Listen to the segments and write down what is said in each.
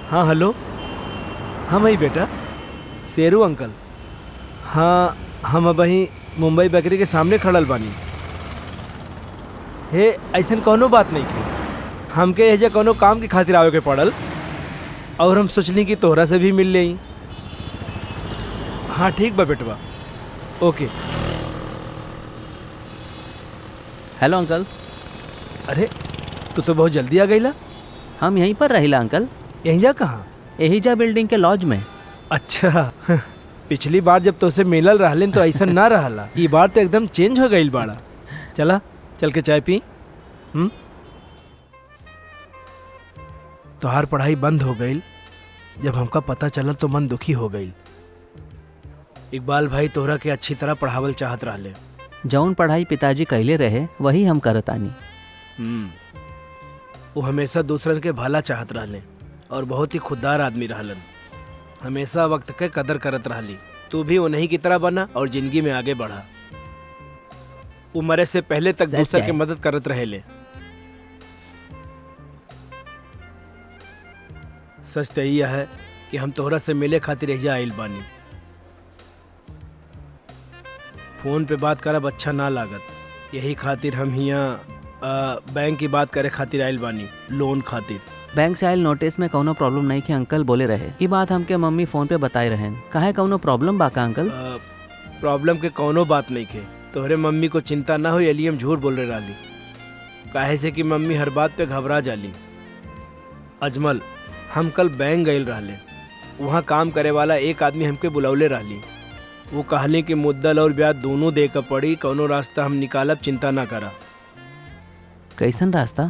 हाँ हेलो हाँ मई बेटा शेरू अंकल हाँ हम अब वहीं मुंबई बेकरी के सामने खड़ल बानी हे ऐसन कोनो बात नहीं की हमके एजा कोनो काम की खातिर आवे के पड़ल और हम सोचली कि तोहरा से भी मिल लें हाँ ठीक बा बेटवा ओके हेलो अंकल अरे तू तो बहुत जल्दी आ गईला हम यहीं पर रहिला अंकल यहीं जा कहाँ एहिजा बिल्डिंग के लॉज में अच्छा पिछली बार जब तोसे मिलल रहलिन तो ऐसा ना रहला ई बार तो एकदम चेंज हो गईल बाड़ा चला चल के चाय पी हम्म तोहार पढ़ाई बंद हो गईल जब हमका पता चलल तो मन दुखी हो गईल इकबाल भाई तोहरा के अच्छी तरह पढ़ावल चाहत रहले जौन पढ़ाई पिताजी कैले रहे वही हम करतानी हम्म वो हमेशा दूसरन के भला चाहत रहले और बहुत ही खुददार आदमी रहलन हमेशा वक्त के कदर करत रहली तू भी उन्हीं की तरह बना और जिंदगी में आगे बढ़ा उम्र से पहले तक सच दूसर है। के मदद करत रहेले सच तो यही है कि हम तोहरा से मिले खातिर एजा आइल बानी फोन पे बात करब अच्छा ना लागत यही खातिर हम हियाँ बैंक की बात करे खातिर आइल बानी लोन खातिर बैंक से आयल नोटिस में कौनो प्रॉब्लम नहीं कि अंकल बोले रहे ई बात हमके मम्मी फोन पे बताए रहे काहे कौनो प्रॉब्लम बा का अंकल अ, प्रॉब्लम के कौनो बात नहीं के तोहरे मम्मी को चिंता ना हो अली हम झूठ बोल रहे रहली काहे से कि मम्मी हर बात पे घबरा जाली अजमल हम कल बैंक गए रहले वहाँ काम करे वाला एक आदमी हमके बुलौले रहली वो कहले कि मुद्दल और ब्याज दोनों दे के पड़ी कौनो रास्ता हम निकालब चिंता ना करा कैसन रास्ता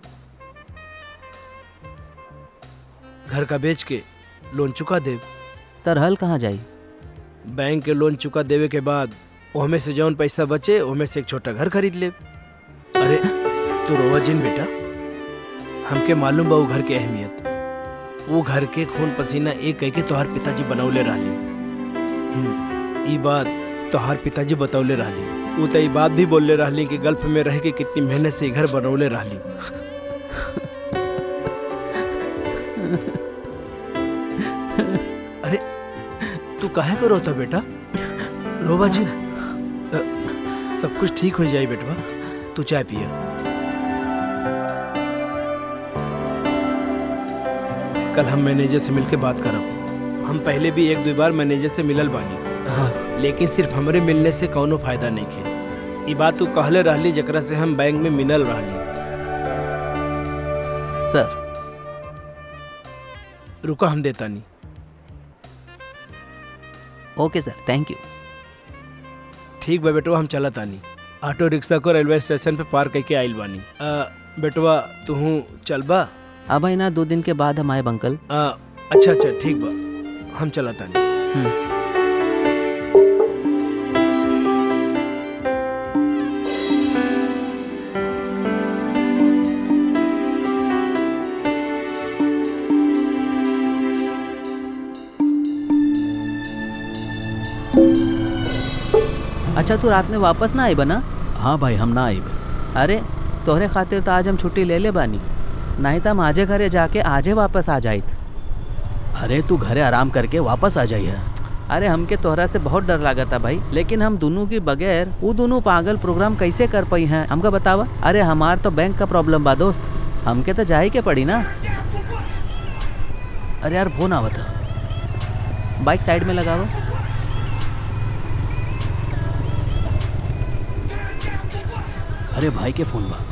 घर का बेच के लोन चुका दे तरहल कहाँ जाई बैंक के लोन चुका देवे के बाद ओहमे से जौन पैसा बचे ओहमे से एक छोटा घर खरीद ले अरे तू रोवा जिन बेटा हमके मालूम बा वो घर के अहमियत वो घर के खून पसीना एक कह के तोहार पिताजी बनौले रहली हम्म, ई बात तोहार पिताजी बतौले रहली वो तो ई बात भी बोलले रहली कि गल्फ में रह के कितनी मेहनत से ई घर बनौले रहली अरे तू काहे को रोता बेटा रोबा जी अ, सब कुछ ठीक हो जाए बेटवा तू चाय पिया कल हम मैनेजर से मिलके बात करब हम पहले भी एक दो बार मैनेजर से मिलल बानी हाँ लेकिन सिर्फ हमरे मिलने से कौनो फायदा नहीं खे ई बात तू कहले रहली जकरा से हम बैंक में मिलल रहली सर रुका हम देता नहीं ओके सर थैंक यू ठीक बा बेटवा हम चलत तानी ऑटो रिक्शा को रेलवे स्टेशन पे पार करके आइल बानी अ, बेटवा तू चलबा अब आई ना दो दिन के बाद हम आए अंकल आ, अच्छा अच्छा ठीक बा हम चला तानी हम्म, अच्छा तू रात में वापस ना आई बना हाँ भाई हम ना आई अरे तोहरे खातिर तो आज हम छुट्टी ले ले बानी नहीं तो हम आजे घरे जाके आजे वापस आ जाइत अरे तू घरे आराम करके वापस आ जाइए अरे हमके तोहरा से बहुत डर लगा था भाई लेकिन हम दोनों के बगैर वो दोनों पागल प्रोग्राम कैसे कर पाई हैं हमका बतावा अरे हमार तो बैंक का प्रॉब्लम बा दोस्त हमके तो जाही के पड़ी ना अरे यार फोन आवत है बाइक साइड में लगावा अरे भाई के फोन बा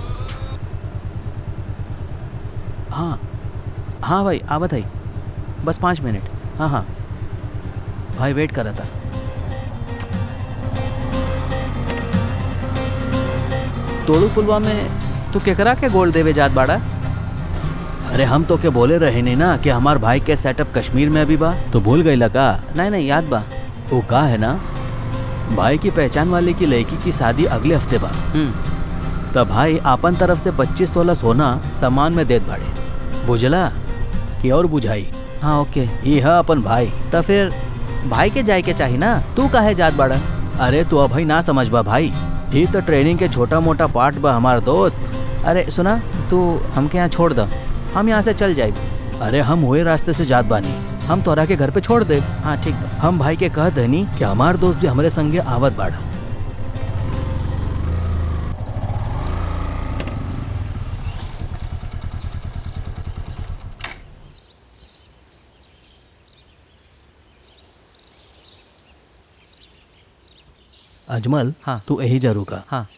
हाँ हाँ भाई आवत है बस पाँच मिनट हाँ हाँ भाई वेट कर रहा था तोड़ू पुलवा में तू केकरा के गोल्ड देवे जात बाड़ा अरे हम तो के बोले रहे नहीं ना कि हमार भाई के सेटअप कश्मीर में अभी बा तो भूल गई का नहीं नहीं याद बा वो का है ना भाई की पहचान वाले की लड़की की शादी अगले हफ्ते बा हम्म तो भाई आपन तरफ से पच्चीस तोला सोना सामान में देत बाड़े बुझला कि और बुझाई हाँ ओके ये है अपन भाई तो फिर भाई के जाए के चाही ना तू काहे जात बाड़ा अरे तू अभी ना समझ बा भाई ये तो ट्रेनिंग के छोटा मोटा पार्ट बा हमार दोस्त अरे सुना तू हमके यहाँ छोड़ द हम यहाँ से चल जाए अरे हम हुए रास्ते से जात बानी हम तोरा के घर पे छोड़ दे हाँ ठीक बा हम भाई के कह देनी कि हमार दोस्त भी हमारे संगे आवत बाड़ा अजमल हाँ। तू यही जरूर का हाँ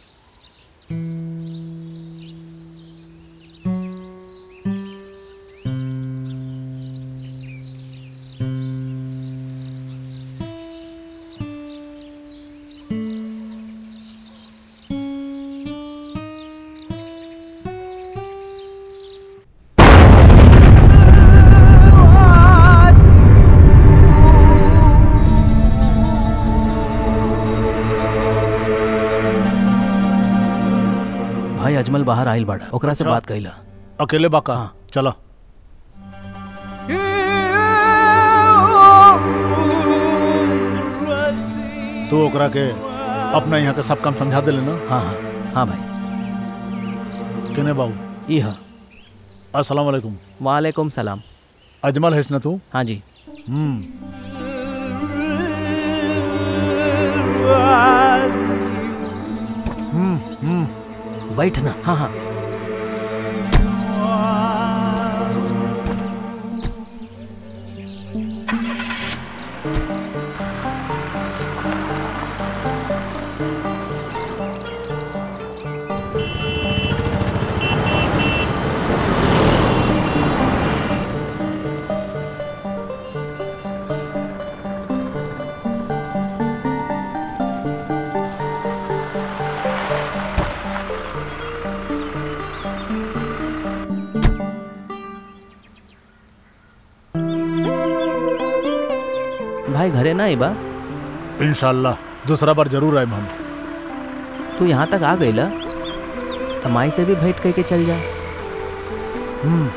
भाई अजमल बाहर आइल बाड़ा ओकरा से अच्छा। बात कइला अकेले बाका हाँ। चलो तू ओकरा के अपना यहाँ के सब काम समझा दे लेना हाँ हाँ हाँ भाई केने बाबू ई हाँ अस्सलाम वालेकुम वालेकुम सलाम अजमल हैस ना तू हाँ जी हम्म बैठना हाँ हाँ भाई घरे ना बा इंशाल्लाह दूसरा बार जरूर आए हम तू यहाँ तक आ गई ला तो माई से भी भेंट करके चल जा हम्म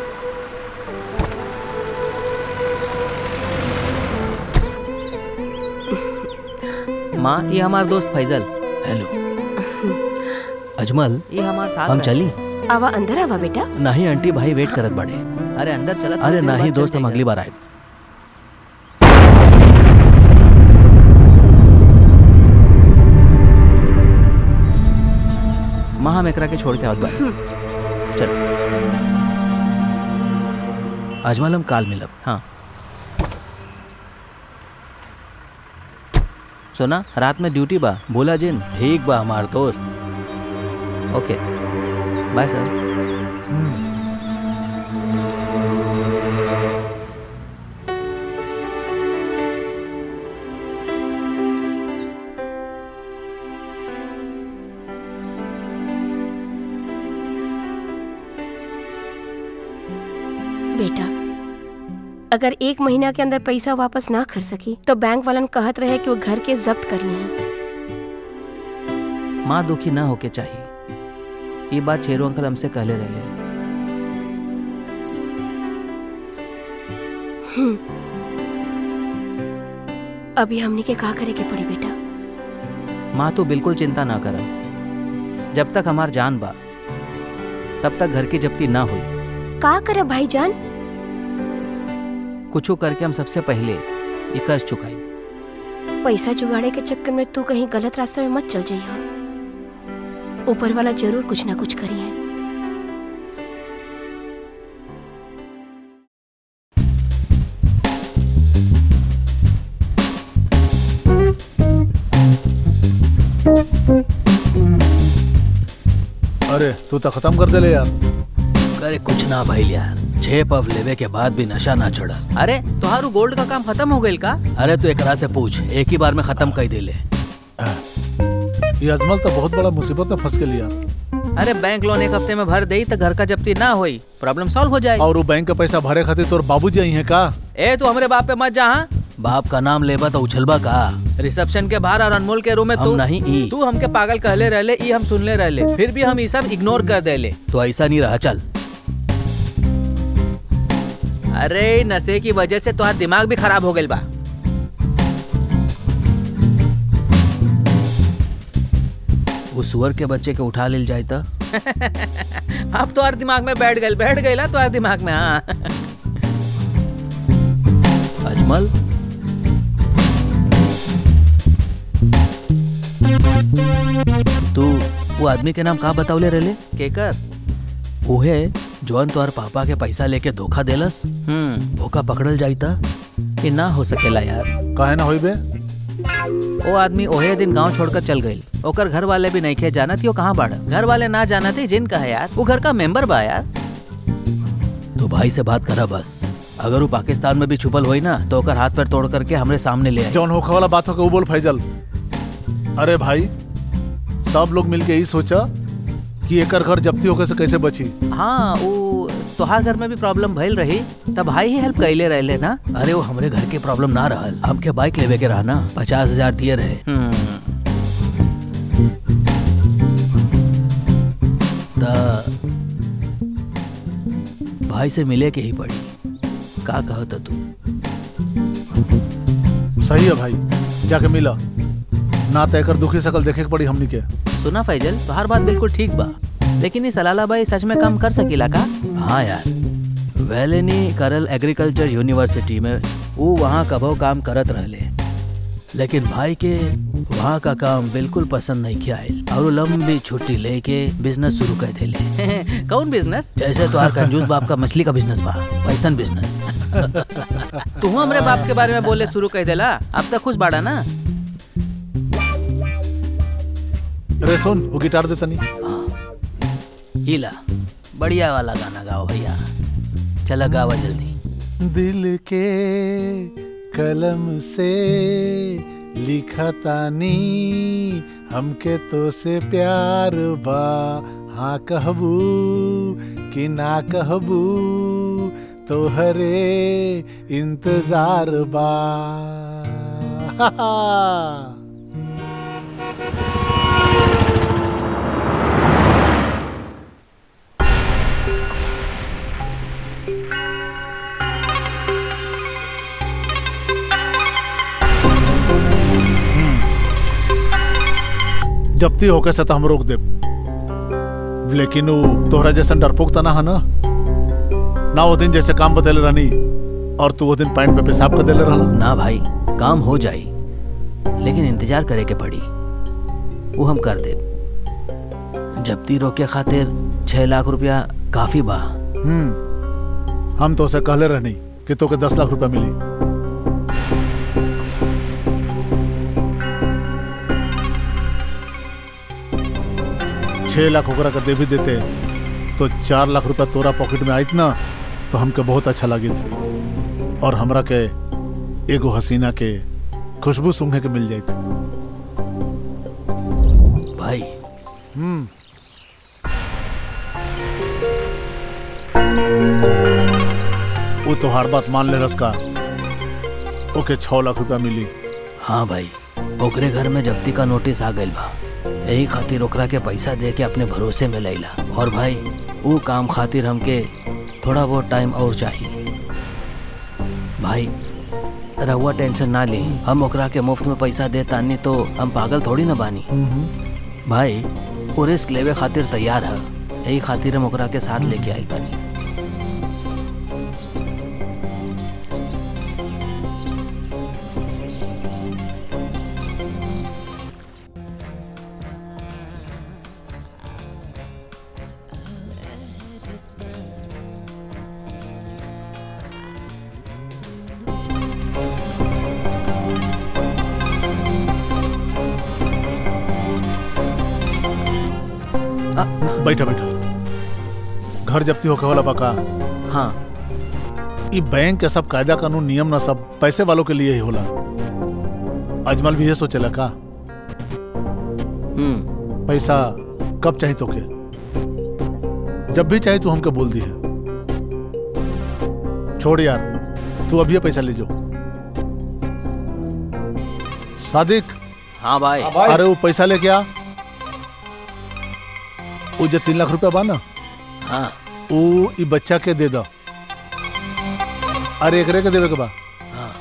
माँ ये हमार दोस्त फैजल हेलो अजमल ये हमार साथ हम रहे। चली आवा अंदर आवा बेटा नहीं आंटी भाई वेट करत बड़े अरे अंदर चला अरे नहीं दोस्त हम अगली बार आए माँ हम एकरा के छोड़ के आवत बा चल अजमल हम काल मिलब हाँ सुना रात में ड्यूटी बा बोला जिन ठीक बा हमार दोस्त ओके बाय सर बेटा अगर एक महीना के अंदर पैसा वापस ना कर सकी तो बैंक वालन कहत रहे कि वो घर के जब्त करनी है माँ दुखी ना होके चाहिए ये बात शेरू अंकल हमसे कहले रहे हम्म। अभी हमने के का करे के पड़ी बेटा माँ तू बिल्कुल चिंता ना कर जब तक हमार जान बा तब तक घर की जब्ती ना हुई का करे भाईजान कुछ करके हम सबसे पहले ये कर्ज चुकाई पैसा जुगाड़े के चक्कर में तू कहीं गलत रास्ते में मत चल जाइयो ऊपर वाला जरूर कुछ ना कुछ करी है अरे तू तो खत्म कर दे ले यार अरे कुछ ना भाई यार छह पफ लेवे के बाद भी नशा ना चढ़ा अरे तुहारू गोल्ड का काम खत्म हो गई का अरे तू एकरा से पूछ एक ही बार में खत्म कर देले ये अजमल तो बहुत बड़ा मुसीबत में फंस के यार अरे बैंक लोन एक हफ्ते में भर दे तो घर का जब्ती ना होई प्रॉब्लम सॉल्व हो जाए और वो बैंक का पैसा भरे खातिर तोर बाबूजी आई है का ए तू हमारे बाप पे मत जा हाँ? बाप का नाम लेबा तो उछलबा का रिसेप्शन के बाहर और अनमोल के रूम में हम तू नहीं ई तू हमके पागल कहले रहले ई हम सुनले रहले फिर भी हम ई सब इग्नोर कर देले तो ऐसा नहीं रहा चल अरे नशे की वजह से तुम्हारा दिमाग भी खराब हो गई बा वो सुअर के बच्चे के उठा लेल जाए तो अब तुम्हारे दिमाग में बैठ गई बैठ गई तुम्हारे दिमाग में हाँ कोमल तू वो आदमी के नाम का बतावले रहले केकर उहे जौन तोहर पापा के पैसा लेके धोखा देलस हम्म ओका पकड़ल जाईता ये ना हो सकेला यार काहे ना होई बे वो आदमी ओहे दिन गांव छोड़कर चल गई ओकर घर वाले भी नहीं खे जानत वो कहाँ बाड़ा घर वाले ना जानते जिन का है यार वो घर का मेंबर बा यार तू भाई से बात करा बस अगर वो पाकिस्तान में भी छुपल होई ना तो ओकर हाथ पैर तोड़ करके हमरे सामने ले आई जौन होखे वाला बात हो के वो बोल फैजल अरे भाई सब लोग मिलके यही सोचा कि एकर घर जब्ती होके से कैसे बची हाँ वो तोहार घर में भी प्रॉब्लम भइल रही तब भाई ही हेल्प कैले रहले ना अरे वो हमरे घर के प्रॉब्लम ना रहल हमके बाइक लेवे के रहा ना पचास हजार दिए रहे हम्म त भाई से मिले के ही पड़ी का कहत तू सही है भाई जाके मिला ना तो एकर दुखी शकल देखे के पड़ी हमनी के सुना फैजल तोहार बात बिल्कुल ठीक बा लेकिन ये सलाला भाई सच में काम कर सकीला का हाँ यार वेलेनी करल एग्रीकल्चर यूनिवर्सिटी में वो वहाँ कबो काम करत रहले लेकिन भाई के वहाँ का काम बिल्कुल पसंद नहीं किया आयल और वो लंबी छुट्टी लेके बिजनेस शुरू कर देले कौन बिजनेस जैसे तुम्हार कंजूस बाप का मछली का बिजनेस बा वैसन बिजनेस तू हमरे बाप के बारे में बोले शुरू कर देला अब तक खुश बाड़ा ना रे सुन वो गिटार दे तनी हीला बढ़िया वाला गाना गाओ भैया चला गावा जल्दी दिल के कलम से लिखा तानी हमके तो से प्यार बा हाँ कहबू कि ना कहबू तोहरे इंतजार बा जब्ती होके से तो हम रोक दे लेकिन वो तोहरा जैसा डरपोक तना है ना ना वो दिन जैसे काम बतेले रहनी और तू वो दिन पैंट पे पेशाब कर देले रहला ना भाई काम हो जाई लेकिन इंतजार करे के पड़ी वो हम कर दे जब्ती रोके खातिर छह लाख रुपया काफी बा हम्म हम तो उसे कहले रहनी कि तोके दस लाख रुपया मिली छह लाख ओकरा का दे भी देते तो चार लाख रुपया तोरा पॉकेट में आयत ना तो हमके बहुत अच्छा लगित और हमरा के एगो हसीना के खुशबू सूंघे के मिल जाइत भाई हम्म वो तो हर बात मान ले रसका ओके छह लाख रुपया मिली हाँ भाई ओकरे घर में जब्ती का नोटिस आ गइल बा यही खातिर ओकरा के पैसा दे के अपने भरोसे में लैला और भाई वो काम खातिर हमके थोड़ा बहुत टाइम और चाहिए भाई रहुआ टेंशन ना ली हम ओकरा के मुफ्त में पैसा दे तानी तो हम पागल थोड़ी ना बानी भाई वो रिस्क लेवे खातिर तैयार है यही खातिर हम ओकरा के साथ लेके आई बानी बैठा बैठा घर जब्ती होके वाला बका हाँ ई बैंक के सब कायदा कानून नियम ना सब पैसे वालों के लिए ही होला अजमल भी ये सोचेला का हम्म पैसा कब चाहिए तोके जब भी चाहिए तू हमके बोल दी है छोड़ यार तू अभी ये पैसा ले जाओ सादिक हाँ भाई अरे वो पैसा लेके आ वो जो तीन लाख रुपया बा ना हाँ वो ई बच्चा के दे दो अरे एकरे के देवे के बा हाँ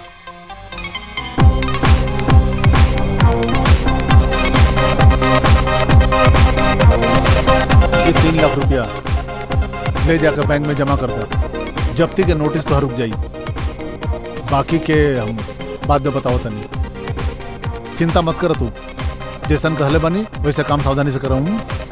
ये तीन लाख रुपया ले जाकर बैंक में जमा कर दे जब्ती के नोटिस तो रुक जाई बाकी के हम बाद में बताओ तनी चिंता मत कर तू जैसन कहले बनी वैसे काम सावधानी से कराऊँ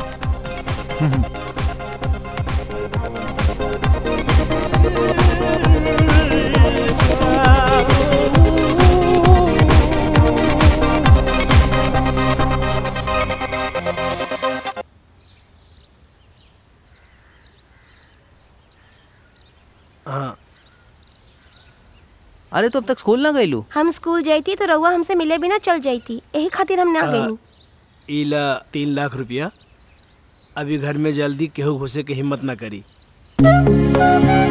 हाँ अरे तो अब तक स्कूल ना गईलू हम स्कूल जाती तो रउआ हमसे मिले बिना चल जाती यही खातिर हम ना हाँ। गई इला तीन लाख रुपया अभी घर में जल्दी केहू घुसे के हिम्मत ना करी